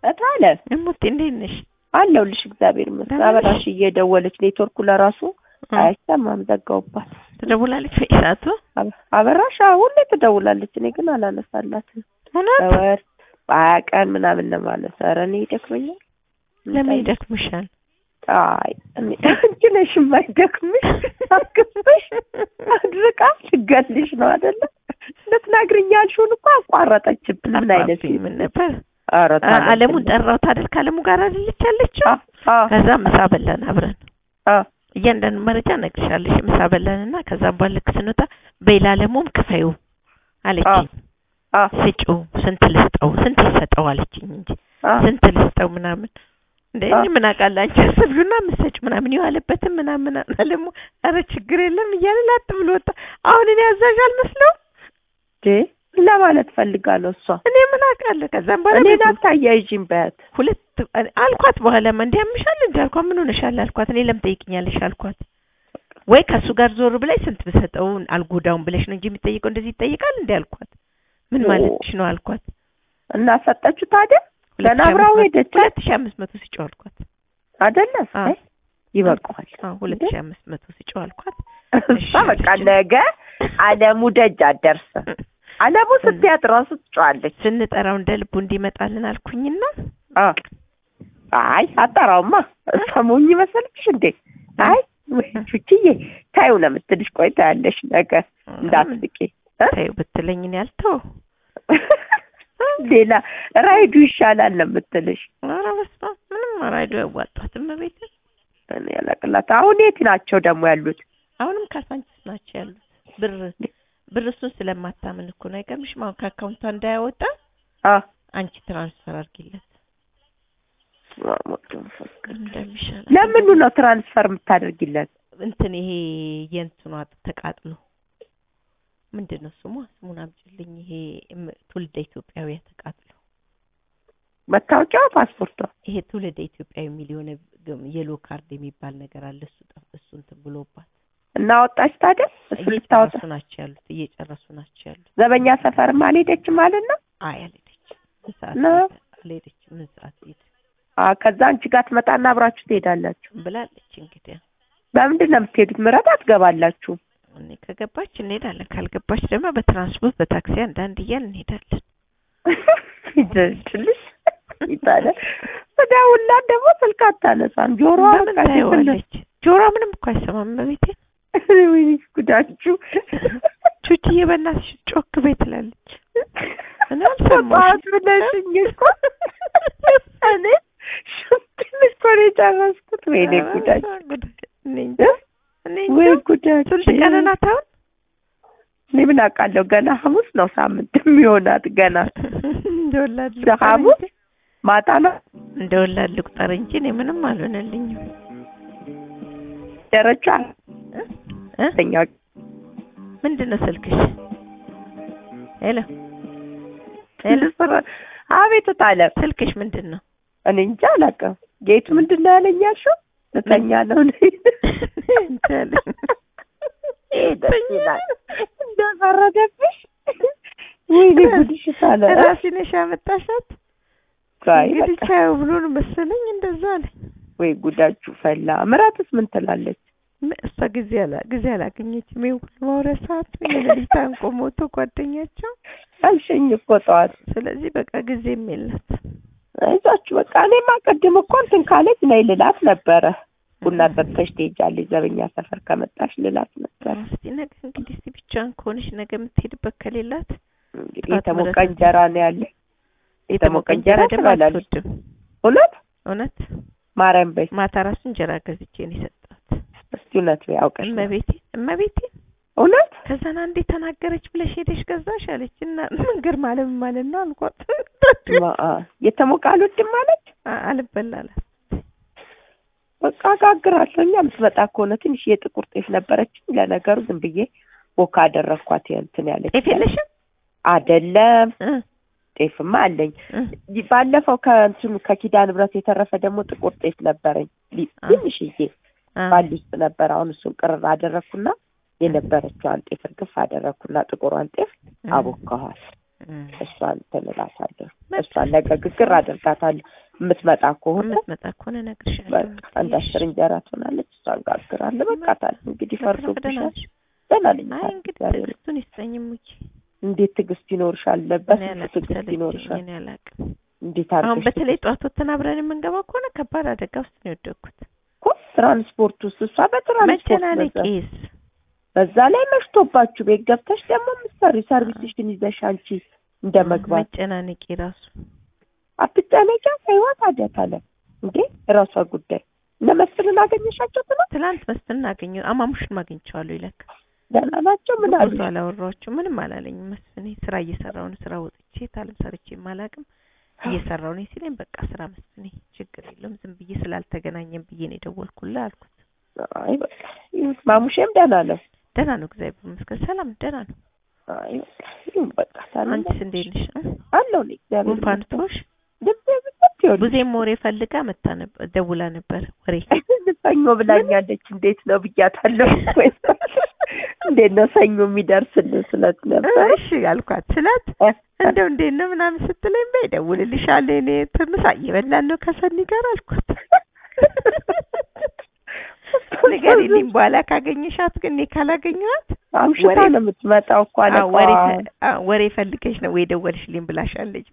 እታለ እሙቴ እንዴት ነሽ? አለሁልሽ እግዚአብሔር ይመስገን። ደህና ነሽ? አበራሽ እየደወለች ኔትወርኩ ለራሱ አይሰማም ዘጋውባት። ትደውላለች በኢሳቱ አበ- አበራሽ አዎ፣ ሁሌ ትደውላለች። እኔ ግን አላነሳላትም። እውነት በወር በሀያ ቀን ምናምን ነው ማለት። ኧረ እኔ ይደክመኛል። ለምን ይደክምሻል? አይ እኔ አንቺ ነሽ የማይደክምሽ አክብሽ አድርቃ ልገልሽ ነው አይደለ? ልትነግሪኝ ያልሽውን እኮ አቋረጠችብን። ምን አይነት ጠፋብኝ። ምን ነበር ኧረ አ- ታዲያ አለሙን ጠራሁት አይደል? ከአለሙ ጋር አይደለች ያለችው? አ- አ- ከዛ ምሳ በላን አብረን። አ እያንዳንዱ መረጃ እነግርሻለሽ። ምሳ በላንና ከዛም በኋላ ልክ ስንወጣ በይላ አለሙም ክፈዩ አለችኝ። አ ስጪው ስንት ልስጠው ስንት ይሰጠው አለችኝ እንጂ አ ስንት ልስጠው ምናምን እንደ እኔ ምን አውቃለሁ አንቺ አስቢውና የምትሰጪው ምናምን የዋለበትም ምናምን አለሙ ኧረ ችግር የለም እያለ ላጥ ብሎ ወጣ። አሁን እኔ አዛዥ አልመስለውም እንዴ ለማለት ፈልጋለሁ እሷ እኔ ምን አውቃለሁ። ከዛም በኋላ እኔን ቤቱ- አታያይዥኝ በያት ሁለት አልኳት። በኋላማ እንዲህ ያምሻል እንዲ አልኳት። ምን ሆነሻል አልኳት። እኔ ለምን ጠይቅኛለሽ አልኳት። ወይ ከእሱ ጋር ዞር ብለሽ ስንት ብሰጠው አልጎዳውም ብለሽ ነው እንጂ የሚጠይቀው እንደዚህ ይጠይቃል እንዲ አልኳት። ምን ኦ። ማለትሽ ነው አልኳት። እና ሰጠችው ታዲያ ሁለት ገና ሺህ አብራው አምስት መቶ- ሄደች ሁለት ሺህ አምስት መቶ ስጪው አልኳት። አይደለ አ። አይ ይበቃዋል አዎ ሁለት ሺህ አምስት መቶ ስጪው አልኳት። እሷ በቃ ነገ አለሙ ደጅ አትደርስም አለሙ ስትያት ራሱ ትጫዋለች ስንጠራው እንደ ልቡ እንዲመጣልን አልኩኝና አ አይ አጠራውማ ሰሞኝ መሰለችሽ እንዴ አይ ወይ ቹችዬ ታዩ ነው የምትልሽ ቆይታ ያለሽ ነገ እንዳትስቂ እ? ታዩ ብትለኝ እኔ አልተው ሌላ ራይዱ ይሻላል ነው የምትልሽ ኧረ በስመ አብ ምንም ራይዶ ያዋጣትም በቤት እኔ ያላቅላት አሁን የት ናቸው ደግሞ ያሉት አሁንም ካሳንችስ ናቸው ያሉት ብር ብር እሱን ስለማታምን እኮ ነው አይገርምሽም አሁን ከአካውንቷ እንዳያወጣ አ አንቺ ትራንስፈር አድርጊለት እንደሚሻል ለምኑ ነው ትራንስፈር የምታደርጊለት እንትን ይሄ የእንትኗ ተቃጥሎ ምንድን ነው ስሟ ስሙን አምጪልኝ ይሄ እም- ትውልደ ኢትዮጵያዊ ተቃጥሎ መታወቂያዋ ፓስፖርቷ ይሄ ትውልደ ኢትዮጵያዊ የሚል የሆነ ግም- የሎ ካርድ የሚባል ነገር አለ እሱ ጠፍ እሱ እንትን ብሎባት እና ወጣች ታዲያ እሱ ልታወጣ እየጨረሱ ናቸው ያሉት እየጨረሱ ናቸው ያሉት ዘበኛ ሰፈርም አልሄደችም ማለት ነው አይ አልሄደችም ምን ሰዓት ነው? ሄደ? አልሄደችም ምን ሰዓት ሄደ አ ከዛ አንቺ ጋር ትመጣና አብራችሁ ትሄዳላችሁ ብላለች እንግዲህ በምንድን ነው የምትሄዱት ምረት አትገባላችሁ እኔ ከገባች እንሄዳለን ካልገባች ደግሞ በትራንስፖርት በታክሲ አንዳንድ እያልን እንሄዳለን ይደልችልሽ ይታለ ስደውልላት ደግሞ ስልክ አታነሳም ጆሮዋ ለምን በቃ ታየዋለች ጆሮዋ ምንም እኮ አይሰማም በቤቴ ወይኔ ጉዳችሁ ቹችዬ በእናትሽ ጮክ ቤት ትላለች እኔ ጠዋት አልሰማሁሽም ብለሽኝ እኮ እኔ ሽንትን እኮ ነው የጨረስኩት ወይኔ ጉዳችሁ እኔ እንጃ እኔ ወይ እንጃ ጉዳችሁ ስንት ቀን ናት አሁን እኔ ምን አውቃለሁ ገና ሐሙስ ነው ሳምንት የሚሆናት ገና እንደወላድ እንደ ሐሙስ ማታ ነው እንደወላድ ልቁጠር እንጂ እኔ ምንም አልሆነልኝም ደረጃ እ? ተኛ ምንድን ነው ስልክሽ ሄሎ ሄሎ አቤት ጣለ ስልክሽ ምንድን ነው እኔ እንጃ አላውቅም ጌቱ ምንድን ነው ያለኝ ያልሽው ልተኛ ነው እንትን ይሄ ደስ ይላል እንደፈረደብሽ ወይኔ ጉድሽ ታለ ራሴ ነሽ ያመጣሻት ጋይ እንግዲህ በቃ ቻዩ ብሎ ነው መሰለኝ እንደዛ አለኝ ወይ ጉዳችሁ ፈላ ምራትስ ምን ትላለች ም- እሷ ጊዜ አላ ጊዜ አላገኘችም ይሄ ሁሉ ማውሪያ ሰዓት የሌሊት ታንቆ ሞቶ ጓደኛቸው አልሽኝ እኮ ጠዋት ስለዚህ በቃ ጊዜም የላት አይዟችሁ በቃ እኔማ ቅድም እኮ እንትን ካለች ነይ ልላት ነበረ ቡና ጠጥተሽ ትሄጃለሽ ዘበኛ ሰፈር ከመጣሽ ልላት ነበረ እስቲ ነገ እንግዲህ እስቲ ብቻዋን ከሆነች ነገ የምትሄድበት ከሌላት እንግዲህ ጠዋት የተሞቀ ምረት- እንጀራ ነው ያለ የተሞቀ እንጀራ ደግሞ ትበላለች አትወድም እውነት እውነት ማርያም በይ ማታ ራሱ እንጀራ ገዝቼ ነው የሰጣት እስቲ እውነት በይ አውቀሽ ነው። እመቤቴ እመቤቴ እውነት ከዛና እንዴ ተናገረች ብለሽ ሄደሽ ገዛሽ አለች እና መንገር ማለት ምን ማለት ነው አልኳት ማ- አ፣ የተሞቀ አልወድም ማለት አ- አልበላላት በቃ አጋግራለሁ እኛ የምትመጣ ከሆነ ትንሽ የጥቁር ጤፍ ነበረች ለነገሩ ዝም ብዬ ቦካ አደረግኳት እንትን ያለች ጤፍ የለሽም አይደለም እ ጤፍማ አለኝ እ ባለፈው ከእንትኑ ከኪዳን ንብረት የተረፈ ደግሞ ጥቁር ጤፍ ነበረኝ ሊ- አ። ትንሽዬ አ፣ ባሊ ውስጥ ነበር አሁን እሱን ቅርር አደረግኩና የነበረችዋን ጤፍ እርግፍ አደረግኩና ጥቁሯን ጤፍ እ፣ አቦካኋል እም። እሷን እንትን እላታለሁ። መብት እሷን ነገ ግግር አደርጋታለሁ። የምትመጣ ከሆነ የምትመጣ ከሆነ እነግርሻለሁ። በቃ አንድ አስር እንጀራ ትሆናለች። እሷን ጋግራለሁ። በቃ ታዲያ እንግዲህ ደህና ፈርዶብሻል። ነሽ? ደህና ነኝ። አይ ታዲያ እንግዲህ እግዚአብሔር ትዕግስቱን ይስጠኝ ሙዬ። እንዴት ትዕግስት ይኖርሻል? እኔ በስንት አላቅም፣ ትዕግስት ሰለቸኝ፣ ይኖርሻል? እኔ አላቅም። እንዴት አሁን አድርገሽ በተለይ ጠዋት ወጥተን አብረን የምንገባው ከሆነ ከባድ አደጋ ውስጥ ነው የወደቅኩት። እኮ ትራንስፖርት ውስጥ እሷ በትራንስፖርት በዛ መጨናነቄስ በዛ ላይ መሽቶባችሁ ቤት ገብተሽ ደግሞ ምሳሪ ሰርቪስሽን ይዘሽ አንቺ እንደ መግባት መጨናነቄ ራሱ አትጨነቂ። ህይወት አደታለ እንዴ ራሷ ጉዳይ እነ መስፍንን አገኘሻቸው? ትናንት ትላንት መስፍንን አገኘሁ። አማሙሽን ማግኝቼዋለሁ ይለካ ደህና ናቸው? ምን አሉ? ብዙ አላወራኋቸው ምንም አላለኝም። መስፍኔ ስራ እየሰራሁ ነው። ስራ ወጥቼ ታለም ሰርቼ የማላቅም እየሰራሁ ነው ሲለኝ በቃ ስራ መስፍኔ ችግር የለውም ዝም ብዬ ስላልተገናኘን ብዬ ነው የደወልኩልህ አልኩት። አይ በቃ ይሁን። ማሙሼም ደህና ነው። ደህና ነው እግዚአብሔር ይመስገን ሰላም ደህና ነው። አይ በቃ ይሁን። በቃ ታዲያ አንቺስ እንዴት ነሽ? እ? አለሁ እኔ እግዚአብሔር ጉንፋን ይመስገን። ትሮሽ? ልቤ ብቻ ይሁን። ብዙም ወሬ ፈልጋ መታ ነበር ደውላ ነበር ወሬ ሰኞ ብላኛለች። እንዴት ነው ብያታለሁ። እንዴት ነው ሰኞ የሚደርስልን ስለት ነበር። እሺ አልኳት ስላት እንደው እንዴት ነው ምናምን ስትለኝ በይ እደውልልሻለሁ እኔ ምሳ እየበላን ነው ከሰኒ ጋር አልኳት። ንገሪልኝ በኋላ ካገኘሻት ግን እኔ ካላገኘኋት አምሽታ ወሬ- ነው የምትመጣው እኮ አለ አዎ፣ ወሬ አዎ፣ ወሬ ፈልገሽ ነው ወይ ደወልሽልኝ ብላሻለች።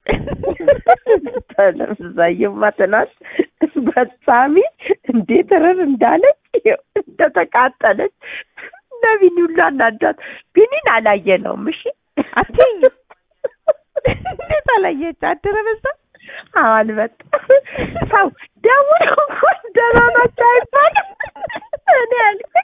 ተለምዛየማ ትናንት በሳሚ እንዴት ርር እንዳለች ይኸው እንደተቃጠለች ነቢኒ ሁሉ አናዳት። ቢኒን አላየነውም። እሺ አትይኝ እንዴት አላየች አደረ በዛ አዎ አልመጣም። ሰው ደውሎ እንኳን ደህና ናቸው አይባልም። እኔ ያልኩኝ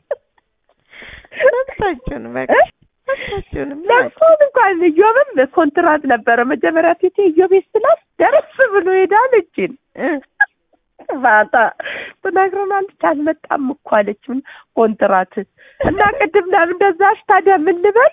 መብታችሁን በቃ መብታችሁንም ለእሱን እንኳን እዮብም ኮንትራት ነበረ መጀመሪያ ፊቴ እዮቤ ስላት ደረስ ብሎ ሄዳል እጅን ማታ ትነግረናለች። አልመጣም እኮ አለች። ምን ኮንትራት እና ቅድም ለምን እንደዛሽ ታዲያ ምን ልበል?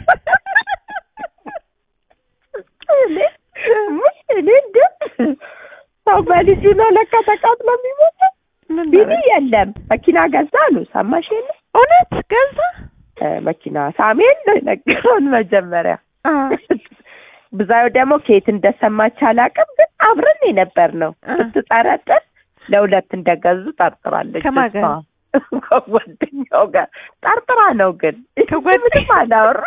እኔ ውይ እኔ እንደ ሰው በልጁ ነው ለካ ተቃጥሎ የሚሞተው። ምን ቢኒ ማለት? የለም መኪና ገዛ አሉ። ሰማሽ የለ እውነት ገዛ እ መኪና ሳሜን ነው የነገረውን መጀመሪያ አ ብዛዩ ደግሞ ከየት እንደሰማች አላውቅም፣ ግን አብረን የነበር ነው አ ስትጠረጥር ለሁለት እንደገዙ ጠርጥራለች። ከማን ጋር? እሷ ከጓደኛው ጋር ጠርጥራ ነው። ግን ከጓደ- ምንም አላወሩ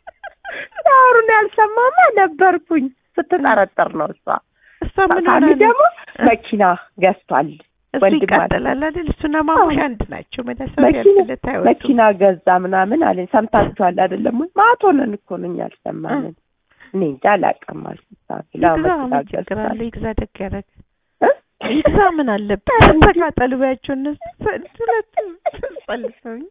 ሲያወሩን ያልሰማማ ነበርኩኝ። ስትጠረጥር ነው እሷ። እሷ ምን ሆና ሳሚ ነው? ደግሞ መኪና ገዝቷል። እሱ ወንድም ይቃጠላል አይደል? እሱና ማሙሽ አዎ። አንድ ናቸው። መዳሰብ መኪና ያልፍለት አይወጡም። መኪና ገዛ ምናምን አለኝ። ሰምታችኋል አይደለም ወይ? ማቶ ነን እኮ ነው እኛ አልሰማንም። እኔ እንጃ አላውቅም አልኩት። ሳሚ ላው ይግዛ መኪና ምን ችግር አለ? ገዝቷል። ይግዛ ደግ ያደረገ እ? ይግዛ ምን አለበት? ተቃጠሉ ባያቸው እነሱ ሁለት ጸልሰውኝ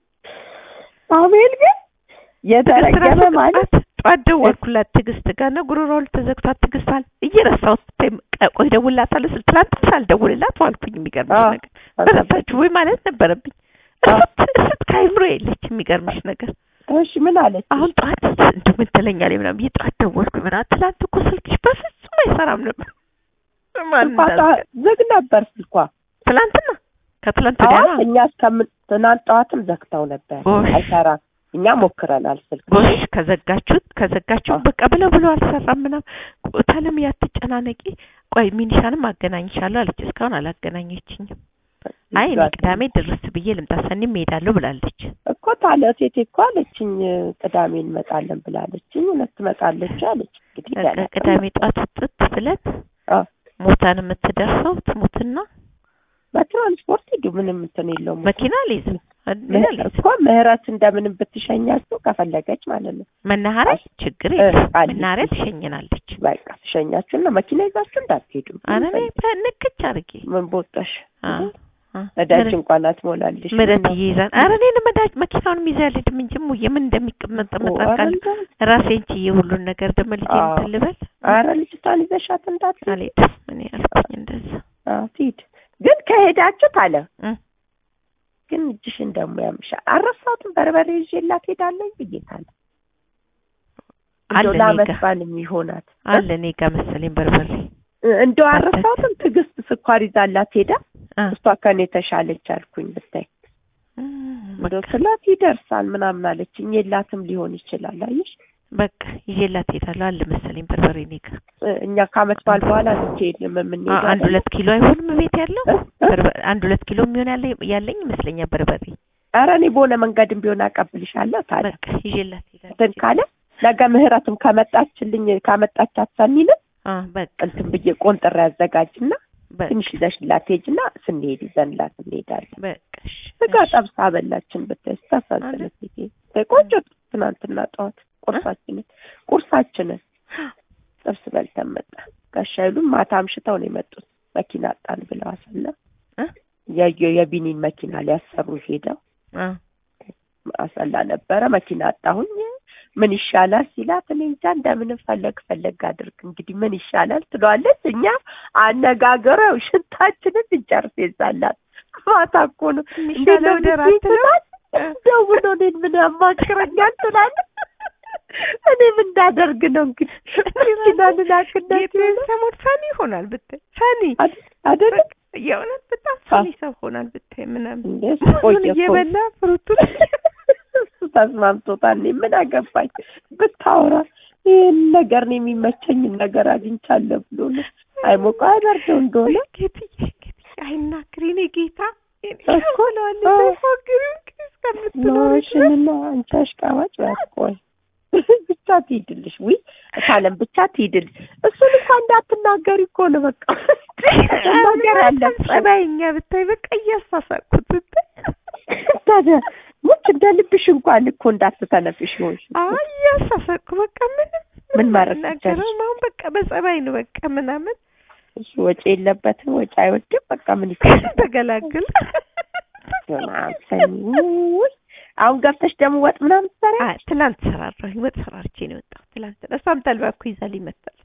አቤል ግን የተረገመ ማለት ጠዋት ደወልኩላት ትዕግስት ጋር ነው ጉሮሮው ተዘግቷት ትዕግስት አለ እየረሳሁት ተ- ቆይ እደውልላታለሁ ስል ትናንት ሳልደውልላት ዋልኩኝ። የሚገርምሽ አዎ። ነገር በረሳችሁ ወይ ማለት ነበረብኝ። እስት እስት ከአይምሮ የለች የሚገርምሽ ነገር እሺ ምን አለች? አሁን ጠዋት እንደው ምን ትለኛለች ምናምን ብዬ ጠዋት ደወልኩኝ ምናምን ትናንት እኮ ስልክሽ በፍጹም አይሰራም ነበር። ማን ስልኳ እንዳዘ- ጠዋት ዝግ ነበር ስልኳ። ትናንትና ከትላንት ወዲያ ጠዋት ነው። እኛ እስከምን ትናንት ጠዋትም ዘግተው ነበር። ጎሽ። አይሰራም። እኛ ሞክረናል ስልክ ጎሽ ከዘጋችሁት ከዘጋችሁ አዎ። በቃ ብለው ብለው አልሰራም ምናምን ታለም ያትጨናነቂ ቆይ ሚኒሻንም አገናኝሻለሁ አለች እስካሁን አላገናኘችኝም አይ እኔ ቅዳሜ ድረስ ብዬ ልምጣ ሰኒም እሄዳለሁ ብላለች እኮ ታለ ሴቴ እኮ አለችኝ ቅዳሜ እንመጣለን ብላለችኝ። እውነት ትመጣለች አለች። እንግዲህ በቃ ገና ቅዳሜ ጠዋት ውጥት ብለን አዎ። ሞታን የምትደርሰው ትሙትና በትራንስፖርት ሂዱ። ምንም እንትን የለውም። መኪና አልይዝም እኔ ምህረት አልይዝም እኮ ምህረት እንደምንም ብትሸኛችሁ ከፈለገች ማለት ነው። መናኸሪያ ችግር እ፣ የለም አለች። መናኸሪያ ትሸኝናለች በቃ ትሸኛችሁና መኪና ይዛችሁ እንዳትሄዱ። ኧረ እኔ በንክች አድርጌ ምን ቦጣሽ አ አ ነዳጅ ምረት- እንኳን አትሞላልሽ። ምረት ይይዛል። ኧረ እኔን መዳጅ መኪናውን ይዛ ያልሄድም እንጂ እሙዬ ምን እንደሚቀመጥ መጣቃል ራሴን ችዬ ሁሉን ነገር ደግሞ ልጄ አዎ። እንትን ልበል አረ ልጅቷን ይዘሻት እንዳትሄድ። አልሄድም እኔ አልኩኝ እንደዛ አዎ ትሂድ። ግን ከሄዳችሁ ታለ እ ግን እጅሽን ደግሞ ያምሻል። አረሳሁትም በርበሬ ይዤላት ሄዳለሁ ብዬታለሁ። አለ እንደው እኔ ጋ ለመስባል የሚሆናት አለ እኔ ጋ መሰለኝ በርበሬ እንደው አረሳሁትም ትዕግስት ስኳር ይዛላት ሄዳ አ እሷ ከኔ ተሻለች አልኩኝ ብታይ እም፣ እንደው በቃ ስላት ይደርሳል ምናምን አለችኝ። የላትም ሊሆን ይችላል። አየሽ በቃ ይዤላት ሄዳለሁ አለ መሰለኝ በርበሬ እኔ ጋር እኛ ከአመት በዓል በኋላ ልትሄድ ነው አ- የምንሄደው አንድ አይደል? ሁለት ኪሎ አይሆንም ቤት ያለው እ? እ? በርበ- አንድ ሁለት ኪሎ የሚሆን ያለ ያለኝ ይመስለኛል በርበሬ ኧረ እኔ በሆነ መንገድም ቢሆን አቀብልሻለሁ ታዲያ በቃ ይዤላት ሄዳለሁ እንትን ካለ ነገ ምህረትም ከመጣችልኝ ካመጣቻት ሰኒንም አ በቃ እንትን ብዬ ቆንጥሬ ያዘጋጅና በቃ ትንሽ ይዘሽላት ሄጅና ስንሄድ ይዘንላት እንሄዳለን። በቃ እሺ ስጋ እሺ። ጠብሳ በላችን ብታይ ስታሳዝነት ጊዜ ቆንጆ ትናንትና ጠዋት ቁርሳችንን ቁርሳችንን ጥብስ በልተን መጣ። ጋሻ ይሉም ማታ አምሽተው ነው የመጡት መኪና አጣን ብለው አሰላ እ? የየ- የቢኒን መኪና ሊያሰሩ ሄደው አ አሰላ ነበረ መኪና አጣሁኝ ምን ይሻላል ሲላት እኔ እንጃ እንደምንም ፈለግ ፈለግ አድርግ እንግዲህ ምን ይሻላል ትለዋለች እኛ አነጋገረው ሽንታችንን ልንጨርስ ይዛላት ማታ እኮ ነው የሚሻለው ደራ ትላት ደውሎ እኔን ምን ያማክረኛል ትላለች እኔ ምን እንዳደርግ ነው እንግዲህ መኪና ልላክነት የት ሰሞን ፈኒ ይሆናል ብታይ ፈኒ አደለ በቃ የእውነት በጣም ፈኒ ሰው ሆናል ብታይ ምናምን እንዴ ሙዙን ቆየ እኮ እየበላ ፍሩቱን እሱ ተስማምቶታል። እኔ ምን አገባኝ ብታወራ ይህን ነገር ነው የሚመቸኝን ነገር አግኝቻለሁ ብሎ ነው። አይሞቀ አይበርደው እንደሆነ ጌትዬ ጌትዬ አይናግሪ እኔ ጌታ እኮ፣ ብለዋል አ- ሳይፎግሪው እስከምትኖሪ ኖሽንና አንቺ አሽቃባጭ ባትቆይ ብቻ ትሂድልሽ። ውይ እታለም ብቻ ትሂድልሽ። እሱን እንኳን እንዳትናገሪ እኮ ነው በቃ ነገር ያለበት ጸባይኛ ብታይ በቃ እያሳሳቅኩት ብታይ ታዲያ ሙች እንደ ልብሽ እንኳን እኮ እንዳትተነፍሽ ሆንሽ እኮ። አይ እያሳሳቅኩ በቃ ምንም ምን ማድረግ ናገረው ትችያለሽ? አሁን በቃ በጸባይ ነው በቃ ምናምን እሱ ወጪ የለበትም ወጪ አይወድም። በቃ ምን ይፈልጋል? ተገላግል ውይ አሁን ገብተሽ ደግሞ ወጥ ምናምን ትሰሪያለሽ? አይ ትላንት ሰራራሁኝ ወጥ ሰራርቼ ነው የወጣሁት ትላንት እሷም ተልባ እኮ ይዛልኝ መጣች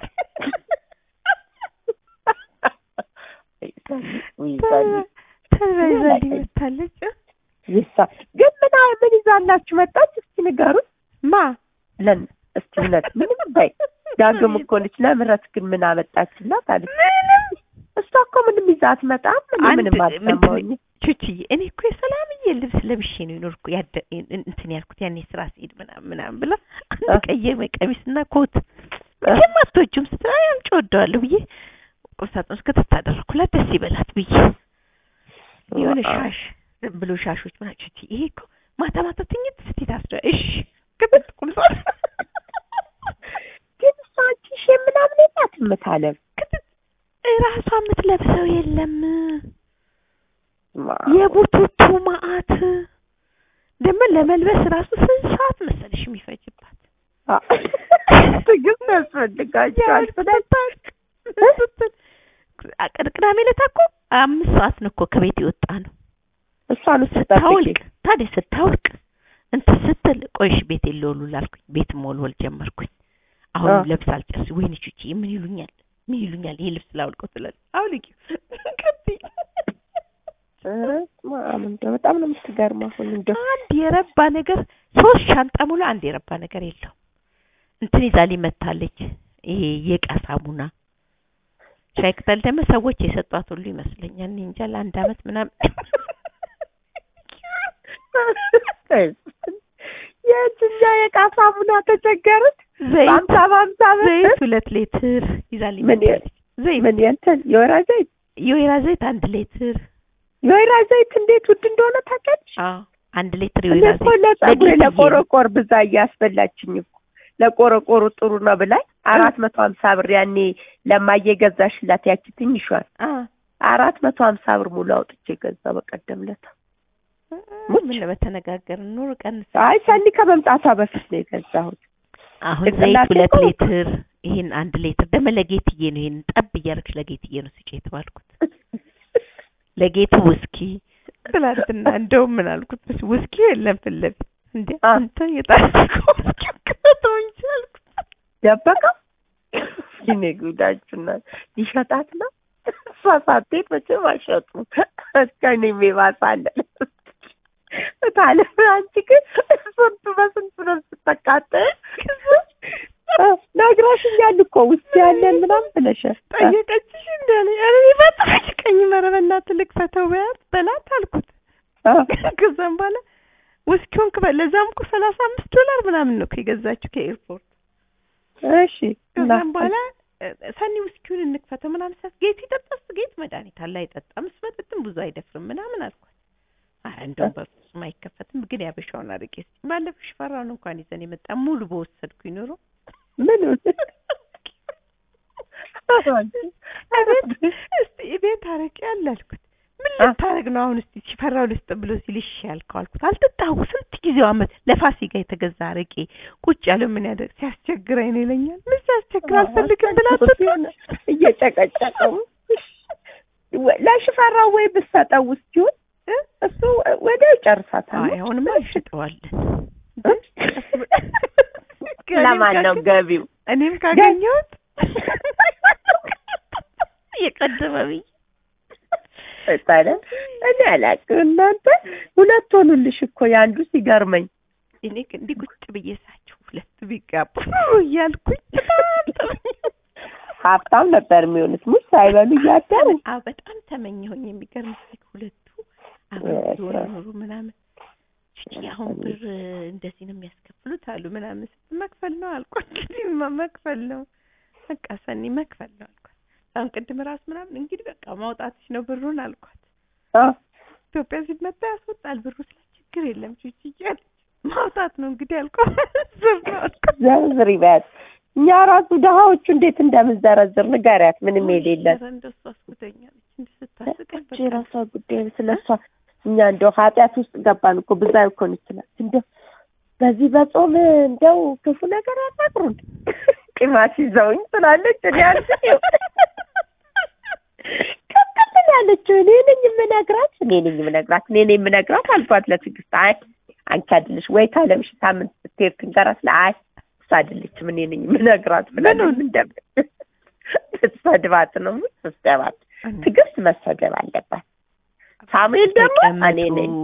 ውይ ሰኒ፣ ተልባ ይዛልኝ መጣለች ይሳ ግን ምን አይ- ምን ይዛላችሁ መጣች? እስኪ ንገሩን። ማ ለን እስኪ እውነት ምንም በይ። ዳግም እኮ ነች። ለምህረት ግን ምን አመጣችላት አለች። ምንም እሷ እኮ ምንም ይዛ አትመጣም። እኔ አንድ ምንም ምንድን አልሰማሁኝ። ቹችዬ እኔ እኮ የሰላምዬ ልብስ ለብሼ ነው የኖርኩ ያደ እንትን ያልኩት ያኔ ስራ ስሄድ ምናምን ምናምን ብላ አንድ እ? ቀይ ቀሚስና ኮት መቼም አትወጂውም ስትል አይ አምጪ እወደዋለሁ ብዬ ቁምሳጥን ውስጥ ከተት አደረኩላት ደስ ይበላት ብዬ የሆነ ሻሽ ዝም ብሎ ሻሾች ምናምን ቹችዬ ይሄ እኮ ማታ ማታ ትኝት ስትይ ታስረ እሺ ግብት ቁምሳጥን ግን እሷ አንቺ ሼ ምናምን የላትም እታለም። ክትት እራሷ የምትለብሰው የለም ማ- የቡቱቱ ማአት ደግሞ ለመልበስ ራሱ ስንት ሰዓት መሰለሽ የሚፈጅባት? አ- ትዕግስት ያስፈልጋቸዋል ብለሽ ቅዳሜ ዕለት እኮ አምስት ሰዓት ነው እኮ ከቤት የወጣ ነው። እሷን ውስጥ ስታወልቅ ታዲያ ስታወልቅ እንትን ስትል ቆይሽ ቤት የለውሉ ላልኩኝ ቤት መወልወል ጀመርኩኝ። አሁን አ። ለብስ አልጨርስ ወይኔ ቹቺ ምን ይሉኛል ምን ይሉኛል ይሄ ልብስ ላውልቀው ትላለች። አውልቂው ቀጥይ እንደው በጣም ነው የምትገርመው። አሁን እንደው አንድ የረባ ነገር ሶስት ሻንጣ ሙሉ አንድ የረባ ነገር የለው። እንትን ይዛ ሊመታለች ይሄ የዕቃ ሳሙና ሻይ ቅጠል ደግሞ ሰዎች የሰጧት ሁሉ ይመስለኛል። እኔ እንጃ ለአንድ አመት ምናምን የእጅኛ የዕቃ ሳሙና ተቸገሩት። ዘይት በአምሳ በአምሳ ብር ዘይት ሁለት ሌትር ይዛ ምን ሊመታለች። ዘይት ምን የእንትን የወይራ ዘይት የወይራ ዘይት አንድ ሌትር የወይራ ዘይት እንዴት ውድ እንደሆነ ታውቂያለሽ? አዎ አንድ ሌትር እኔ የወይራ እኮ ዘይት ለጸጉሬ ለጌትዬ ነው። ለቆረቆር ብዛ እያስበላችኝ እኮ ለቆረቆሩ ጥሩ ነው ብላኝ አራት መቶ ሀምሳ ብር ያኔ ለማየ ገዛሽላት ያቺ ትንሿን አ አራት መቶ ሀምሳ ብር ሙሉ አውጥቼ ገዛ በቀደም ለታ። ሙች። ምን በተነጋገርን ኑር ቀንስ አይ ሰኒ ከመምጣቷ በፊት ነው የገዛሁት። አሁን ዘይት ጭንቅላቴ ሁለት እኮ- ሌትር ይሄን አንድ ሌትር ደግሞ ለጌትዬ ነው። ይሄን ጠብ እያደረግሽ ለጌትዬ ነው ስጪ የተባልኩት። ለጌቱ ውስኪ ትላንትና እንደውም ምን አልኩት መስ ውስኪ የለም ፊት ለፊት እንዴ አ። አንተ የጣልከው ውስኪ ከተው እንጂ አልኩት። ደበቀው ይኔ ጉዳችሁና ሊሸጣት ነው። እሷ ሳትሄድ መቼም አይሸጡም። እስከኔ የሚባሳለን ታለ አንቺ ግን ስንቱ በስንቱ ነው ስትቃጠል ነግረሽኛል እኮ ውስጥ ያለን ምናምን ብለሻል። ጠየቀችሽ እንዳለ ኧረ እኔ ባጠቀኝ ኧረ በእናትህ ልክፈተው በያት በላት አልኩት። አ፣ ከዛም በኋላ ውስኪውን ክፈል ለዛም እኮ ሰላሳ አምስት ዶላር ምናምን ነው እኮ የገዛችው ከኤርፖርት እሺ እና ከዛም በኋላ እ፣ ሰኒ ውስኪውን እንክፈተው ምናምን ሳት ጌቱ ይጠጣስ ጌት መድኃኒት አለ አይጠጣም እሱ መጠጥም ብዙ አይደፍርም ምናምን አልኳት። ኧረ እንደውም በፍጹም አይከፈትም ግን ያበሻውን አድርጌ እስኪ ባለፈው ሽፈራውን እንኳን ይዘን የመጣ ሙሉ በወሰድኩኝ ኑሮ ምን አቤት እስቲ ቤት አረቄ አለ አልኩት። ምን ልታረግ ነው አሁን? እስቲ ሽፈራው ልስጥ ብሎ ሲል እሺ ያልከው አልኩት። አልጠጣሁ ስንት ጊዜው አመት ለፋሲካ የተገዛ አረቄ ቁጭ ያለው ምን ያደርግ ሲያስቸግረኝ ነው ይለኛል። ምን ሲያስቸግር አልፈልግም ብላ አትጠጣም? እየጨቀጨቀው ለሽፈራው ወይ ብትሰጠው ውስኪውን እ? እሱ ወዲያው ይጨርሳታል። አይ አሁንማ እንሽጠዋለን። ለማን ነው ገቢው? እኔም ካገኘሁት የቀደመ ብዬ ታዲያ እኔ አላውቅም። እናንተ ሁለት ሆኑልሽ እኮ የአንዱ ሲገርመኝ እኔ ግን እንዲህ ቁጭ ብዬ ሳቸው ሁለት ቢጋቡ እያልኩኝ ሀብታም ነበር የሚሆኑት ሙስ ሳይበሉ እያደሩ አዎ በጣም ተመኘሁኝ። የሚገርም ሁለቱ አብረው ቢሆኑ ኖሮ ምናምን እቺ አሁን ብር እንደዚህ ነው የሚያስከፍሉት አሉ ምናምን ስትል መክፈል ነው አልኳት። እንግዲህ መክፈል ነው በቃ ሰኒ መክፈል ነው አልኳት። አሁን ቅድም ራሱ ምናምን እንግዲህ በቃ ማውጣትሽ ነው ብሩን አልኳት። አ ኢትዮጵያ ሲመጣ ያስወጣል ብሩ ስለ ችግር የለም ቺቺ እያለች ማውጣት ነው እንግዲህ አልኳት። ዝም ነው አልኳት። ዘርዝር ይበያት። እኛ ራሱ ድሀዎቹ እንዴት እንደምንዘረዝር ንገሪያት። ምንም የሌለን ኧረ እንደሱ አስጉደኛለች እንዲህ ስታስቀኝ እቺ የራሷ ጉዳይ ስለሷ እኛ እንደው ኃጢአት ውስጥ ገባን እኮ ብዙ አይኮን ይችላል። እንደው በዚህ በጾም እንደው ክፉ ነገር አናግሩን ቂማሽ ይዘውኝ ትላለች። እኔ አልችልም ከምን ያለችው እኔ ነኝ የምነግራት እኔ ነኝ የምነግራት እኔ ነኝ የምነግራት አልኳት ለትዕግስት። አይ አንቺ አይደለሽ ወይ ካለምሽ ሳምንት ስትሄድ ትንገራት ለ አይ እሷ አይደለችም እኔ ነኝ የምነግራት ብለን እንደም ስትሰድባት ነው ስትሰድባት ትዕግስት መሰደብ አለባት። ሳሙኤል ደግሞ እኔ ነኝ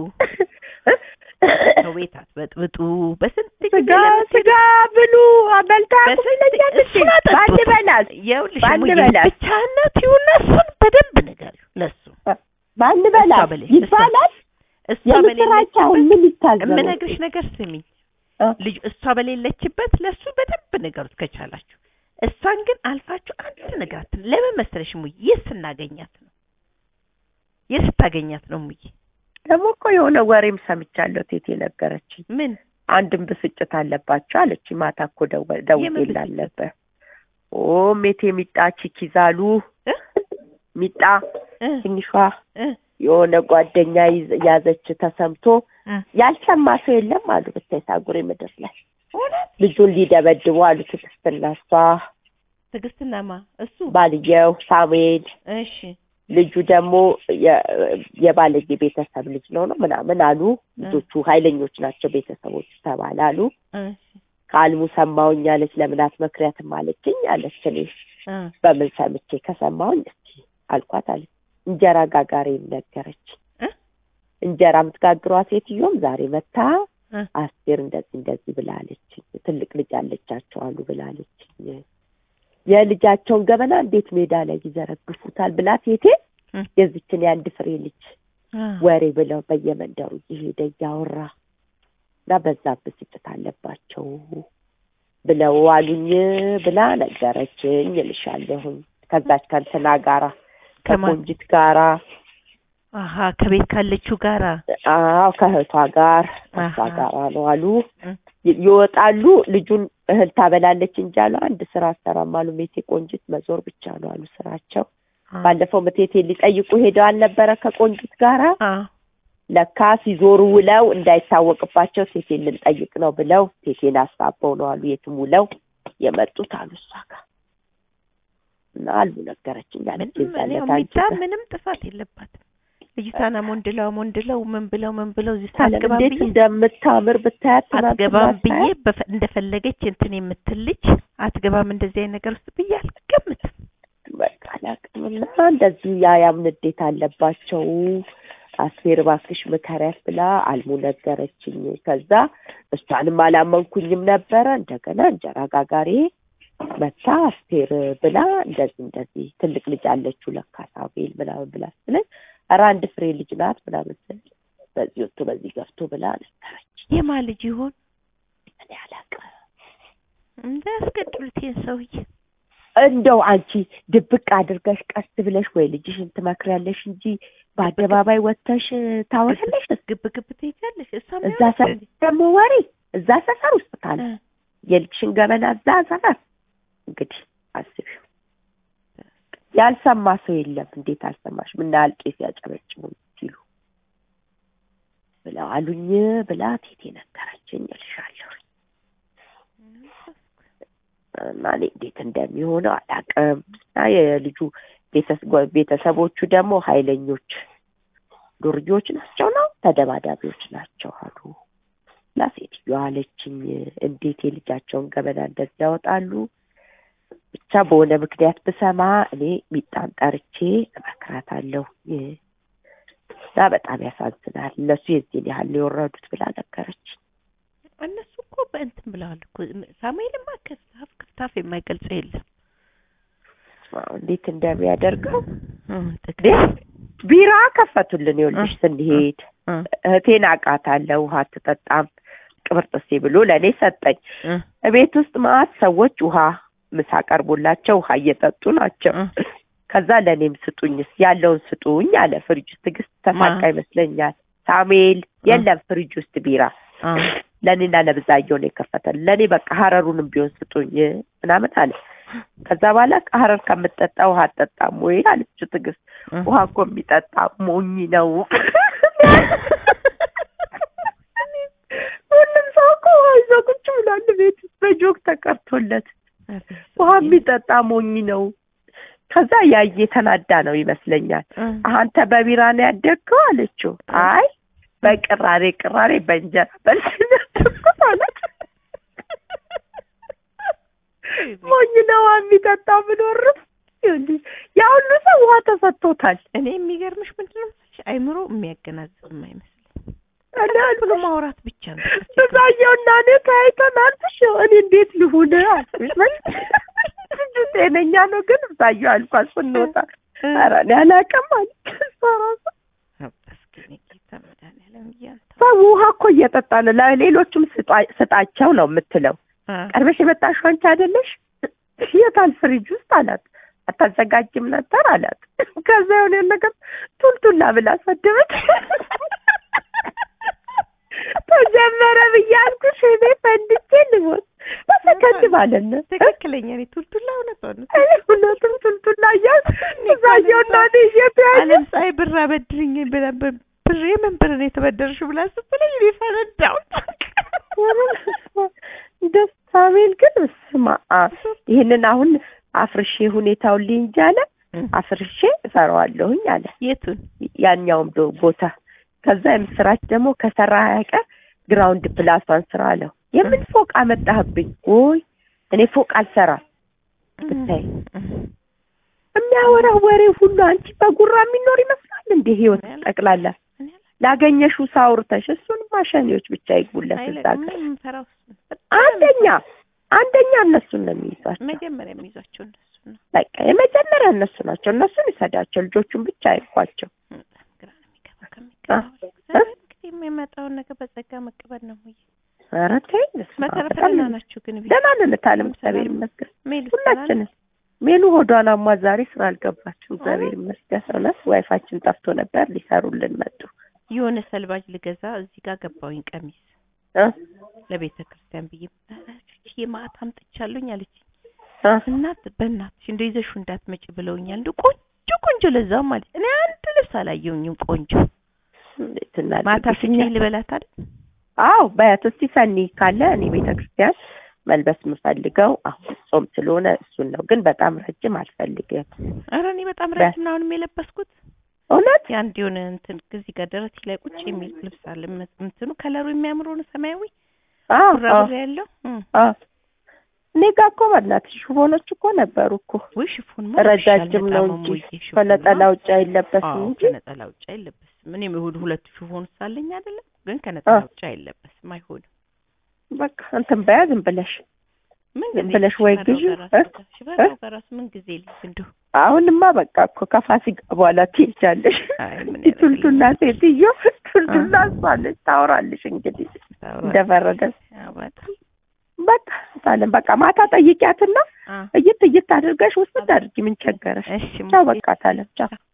ከቤት አትበጥብጡ በስንት ስጋ ስጋ ብሉ በልታ ትለኛለች። በአንድ በላስ ይኸውልሽ በአንድ እሙዬ በላስ ብቻህን ናት ይሁን እሱን በደንብ ንገሪው ለሱ በአንድ እሷ በላስ በሌ- ይባላል። እሷ የምስራች አሁን በሌለችበት ምን ይታዘባል? የምነግርሽ ነገር ስሚኝ እ? ልጅ እሷ በሌለችበት ለሱ በደንብ ንገሩት ከቻላችሁ። እሷን ግን አልፋችሁ አንድ ነገር አትል። ለምን መሰለሽ ሙዬ የት ስናገኛት ነው የት ስታገኛት ነው ሙዬ? ደግሞ እኮ የሆነ ወሬም ሰምቻለሁ። ቴቴ ነገረችኝ። ምን አንድም ብስጭት አለባቸው አለች። ማታ እኮ ደወ- ደውዬላት ብስጭት? ነበር። ኦ ሜቴ ሚጣ ቺኪዛሉ እ? ሚጣ እ ትንሿ እ የሆነ ጓደኛ ይዝ- ያዘች ተሰምቶ እ ያልሰማ ሰው የለም አሉ። ብታይ ሳጉሬ ምድር ላይ እውነት ልጁን ሊደበድቡ አሉ። ትዕግስትና እሷ ትዕግስትና ማ እሱ ባልየው ሳሙኤል እሺ ልጁ ደግሞ የ- የባለጌ ቤተሰብ ልጅ ነው ነው ምናምን አሉ። ልጆቹ ኃይለኞች ናቸው ቤተሰቦቹ ተባለ አሉ። እሺ ከአልሙ ሰማሁኝ አለች። ለምን አትመክሪያትም አለችኝ አለች። እኔ እ በምን ሰምቼ ከሰማሁኝ እስኪ አልኳት አለች። እንጀራ ጋጋሪ ነገረች። እ እንጀራ የምትጋግሯ ሴትዮም ዛሬ መታ እ አስቴር እንደዚህ እንደዚህ ብላለችኝ። ትልቅ ልጅ አለቻቸው አሉ ብላለችኝ። የልጃቸውን ገበና እንዴት ሜዳ ላይ ይዘረግፉታል ብላ ቴቴ እ የዚችን የአንድ ፍሬ ልጅ እ ወሬ ብለው በየመንደሩ እየሄደ እያወራ እና በዛ ብስጭት አለባቸው ብለው አሉኝ ብላ ነገረችኝ እልሻለሁኝ። ከዛች ከእንትና ጋራ ከማን ከቆንጂት ጋራ አሀ ከቤት ካለችው ጋራ አዎ ከእህቷ ጋር ከእሷ አሃ። ጋራ ነው አሉ። እ ይ- ይወጣሉ። ልጁን እህል ታበላለች እንጂ አሉ አንድ ስራ አሰራም አሉ። ሜቴ ቆንጂት መዞር ብቻ ነው አሉ ስራቸው። ባለፈው ምቴቴ ሊጠይቁ ሄደው አልነበረ ከቆንጂት ጋራ አ ለካ ሲዞሩ ውለው እንዳይታወቅባቸው ቴቴን ልንጠይቅ ነው ብለው ቴቴን አሳበው ነው አሉ የትም ውለው የመጡት አሉ እሷ ጋር እና አሉ ነገረችኝ አለች። ምንም የዛን እኔ ዕለት አንቺ ሚጣ ጋር ምንም ጥፋት የለባትም። ልጅቷን ሞንድለው ሞንድለው ምን ብለው ምን ብለው እዚህ ታለም አትገባም እንዴት ብዬ እንደምታምር ብታያት ትናንትና አትገባም ብዬ ሳያት በፈ- እንደፈለገች እንትን የምትል ልጅ አትገባም እንደዚህ አይነት ነገር ውስጥ ብዬ አልገምትም። በቃ አላውቅም እና እንደዚህ ያ ያም ንዴት አለባቸው። አስቴር እባክሽ ምከሪያት ብላ አልሙ ነገረችኝ። ከዛ እሷንም አላመንኩኝም ነበረ። እንደገና እንጀራ ጋጋሪ መታ አስቴር ብላ እንደዚህ እንደዚህ ትልቅ ልጅ አለችው ለካ ሳሙኤል ምናምን ብላ ስትለኝ ኧረ አንድ ፍሬ ልጅ ናት ምናምን ስል በዚህ ወጥቶ በዚህ ገፍቶ ብላ ነገረች። የማ ልጅ ይሆን እኔ አላውቅም እንዳያስገድሉት ይሄን ሰውዬ እንደው አንቺ ድብቅ አድርገሽ ቀስ ብለሽ ወይ ልጅሽን ትመክሪያለሽ እንጂ በአደባባይ ወጥተሽ ታወሪያለሽ። ግብ ግብ ትሄጃለሽ። እሷም እዛ ሰፈር ደግሞ ወሬ እዛ ሰፈር ውስጥ ካለ የልጅሽን ገበና እዛ ሰፈር እንግዲህ አስቢው። ያልሰማ ሰው የለም። እንዴት አልሰማሽ? ምን ያህል ቄስ ያጨበጭቡ ሲሉ ብለው አሉኝ ብላ ቴቴ ነገረችኝ እልሻለሁ። እና እኔ እንዴት እንደሚሆነው አላውቅም። እና የልጁ ቤተስ- ቤተሰቦቹ ደግሞ ኃይለኞች ዱርዬዎች ናቸው ነው ተደባዳቢዎች ናቸው አሉ። እና ሴትዮዋ አለችኝ እንዴት የልጃቸውን ገበና እንደዚህ ያወጣሉ? ብቻ በሆነ ምክንያት ብሰማ እኔ ሚጣን ጠርቼ እመክራታለሁ እና በጣም ያሳዝናል። እነሱ የዚህን ያህል ነው የወረዱት ብላ ነገረች። እነሱ እኮ በእንትን ብለዋል እኮ ሳሙኤልማ ከስታፍ ክፍታፍ የማይገልጸው የለም። አዎ፣ እንዴት እንደሚያደርገው ጥቅ ቢራ ከፈቱልን። ይኸውልሽ ስንሄድ እህቴን አውቃታለሁ። ውሃ አትጠጣም ቅብርጥሴ ብሎ ለእኔ ሰጠኝ። ቤት ውስጥ ማአት ሰዎች ውሃ ምሳ ቀርቦላቸው ውሃ እየጠጡ ናቸው። ከዛ ለእኔም ስጡኝስ ያለውን ስጡኝ አለ። ፍሪጅ ውስጥ ትዕግስት ተሳቃ ይመስለኛል። ሳሙኤል የለም ፍሪጅ ውስጥ ቢራ ለእኔና ለብዛየው ነው የከፈተል። ለእኔ በቃ ሀረሩንም ቢሆን ስጡኝ ምናምን አለ። ከዛ በኋላ ሀረር ከምጠጣ ውሃ አጠጣም ወይ አለችው ትዕግስት። ውሃ እኮ የሚጠጣ ሞኝ ነው። ሁሉም ሰው እኮ ውሃ ይዞ ቁጭ ብሏል ቤት ውስጥ በጆግ ተቀርቶለት። ውሃ የሚጠጣ ሞኝ ነው። ከዛ ያየ ተናዳ ነው ይመስለኛል። አንተ በቢራ ነው ያደግከው አለችው። አይ በቅራሬ ቅራሬ በእንጀራ በልስነትኩት አለት። ሞኝ ነው ውሃ የሚጠጣ ብኖርም ይኸውልሽ ያ ሁሉ ሰው ውሃ ተሰጥቶታል። እኔ የሚገርምሽ ምንድን ነው መሰለሽ አይምሮ የሚያገናዝብ የማይመስለኝ እኔ ብሎ ማውራት ብቻ ነው። ብዛየውና እኔ ተያይተናል። እሺ እኔ እንዴት ልሁን አልኩሽ። ልጁ ጤነኛ ነው ግን ብዛየው አልኳት ስንወጣ ኧረ እኔ አላውቅም አለች እሷ እራሷ። መስገን ጌታ መድኃኒዓለም እያንተ ሰው ውሃ እኮ እየጠጣ ነው። ለሌሎቹም ስጧ- ስጣቸው ነው የምትለው። ቀርበሽ የመጣሽው አንቺ አይደለሽ? የታል ፍሪጅ ውስጥ አላት። አታዘጋጅም ነበር አላት። ከዛ የሆነ ነገር ቱልቱላ ብላ ሰደበች። ተጀመረ ብዬ አልኩሽ እኔ ፈንድቼ ልሞት በሰከንድ ማለት ነው። ትክክለኛ እኔ ቱልቱላ እውነቷን ነው። እኔ እውነቱም ቱልቱላ እያልኩ እዛየውና እኔ እየተያየ አለም ፀሐይ ብር አበድርኝ ብላ ብር ምን ብር ነው የተበደርሽው ብላ ስትለኝ እኔ ፈነዳሁ። ደስ ሳሙኤል ግን ስማ ይህንን አሁን አፍርሼ ሁኔታውን ልንጅ አለ አፍርሼ እሰራዋለሁኝ አለ የቱን ያኛውም ዶ- ቦታ ከዛ የምስራች ደግሞ ከሰራ አይቀር ግራውንድ ፕላሷን ስራ አለው። የምን ፎቅ አመጣህብኝ? ወይ እኔ ፎቅ አልሰራም። ብታይ የሚያወራው ወሬ ሁሉ አንቺ በጉራ የሚኖር ይመስላል እንዴ? ህይወት ጠቅላላ ላገኘሽው ሳውርተሽ እሱን ማሸኔዎች ብቻ ይግቡለት እዛ ጋር። የምፈራው አንደኛ አንደኛ እነሱን ነው የሚይዟቸው። መጀመሪያ የሚይዟቸው እነሱ ነው። በቃ የመጀመሪያ እነሱ ናቸው። እነሱን ይሰዳቸው፣ ልጆቹን ብቻ አይኳቸው። በጣም ግራ ነው የሚገባው ከሚገባው እግዚአብሔር እንግዲህ የሚመጣውን ነገር በጸጋ መቀበል ነው። ሙዬ ኧረ ተይ በስመ አብ፣ በተረፈ በጣም ደህና ናችሁ ግን ቤት ደህና ነን እታለም፣ እግዚአብሔር ይመስገን። ሜሉ ሁላችንም ሜሉ ሆዷን አሟ ዛሬ ስራ አልገባችም። እግዚአብሔር ይመስገን። እውነት ዋይፋችን ጠፍቶ ነበር፣ ሊሰሩልን መጡ። የሆነ ሰልባጅ ልገዛ እዚህ ጋር ገባሁኝ ቀሚስ እ ለቤተ ክርስቲያን ብዬ ቺ ማታ አምጥቻለሁኝ አለችኝ። እ እናት በእናትሽ እንደው ይዘሽው እንዳትመጪ ብለውኛል። እንደው ቆንጆ ቆንጆ ለዛው ማለት እኔ አንድ ልብስ አላየሁኝም። ቆንጆ እንዴት እናድርግ? ማታ ስጭኝ ልበላት አይደል? አዎ በያት እስቲ ሰኒ ካለ እኔ ቤተ ክርስቲያን መልበስ የምፈልገው አሁን ጾም ስለሆነ እሱን ነው። ግን በጣም ረጅም አልፈልግም። ኧረ እኔ በጣም በ- ረጅም ነው አሁንም የለበስኩት እውነት የአንድ የሆነ እንትን እዚህ ጋር ደረቴ ላይ ቁጭ የሚል ልብስ አለ። መ- እንትኑ ከለሩ የሚያምር ሆነ ሰማያዊ አዎ አዎ ቡራቡሬ ያለው እም። አዎ እኔ ጋር እኮ በእናትሽ ሽፎኖች እኮ ነበሩ እኮ ውይ ሽፎን ረጃጅም ነው እንጂ ከነጠላ ውጭ አይለበስም እንጂ ከነጠላ ውጭ አይለበስም። እኔም እሑድ ሁለት ሽፎን ሳለኝ አይደለም ግን ከነጠላ አ። ውጭ አይለበስም። አይሆንም። በቃ እንትን በያ ዝም ብለሽ ምን ዝም ጊዜ ብለሽ ወይ ሽፈራው ግዢ በራሱ እ? ጋር- ሽፈራው በራሱ ምን ጊዜ ልጅ እንደው አሁንማ በቃ እኮ ከፋሲካ በኋላ ትሄጃለሽ። አይ ምን ቱልቱላ ሴትዮ ቱልቱላ እሷ ነች ታወራልሽ እንግዲህ እንደፈረደ ያው በጣም በቃ ታለም በቃ ማታ ጠይቂያትና አ እይት እይት አድርገሽ ውስጥ አድርጊ ምን ቸገረሽ እሺ ቻው በቃ ታለም ቻው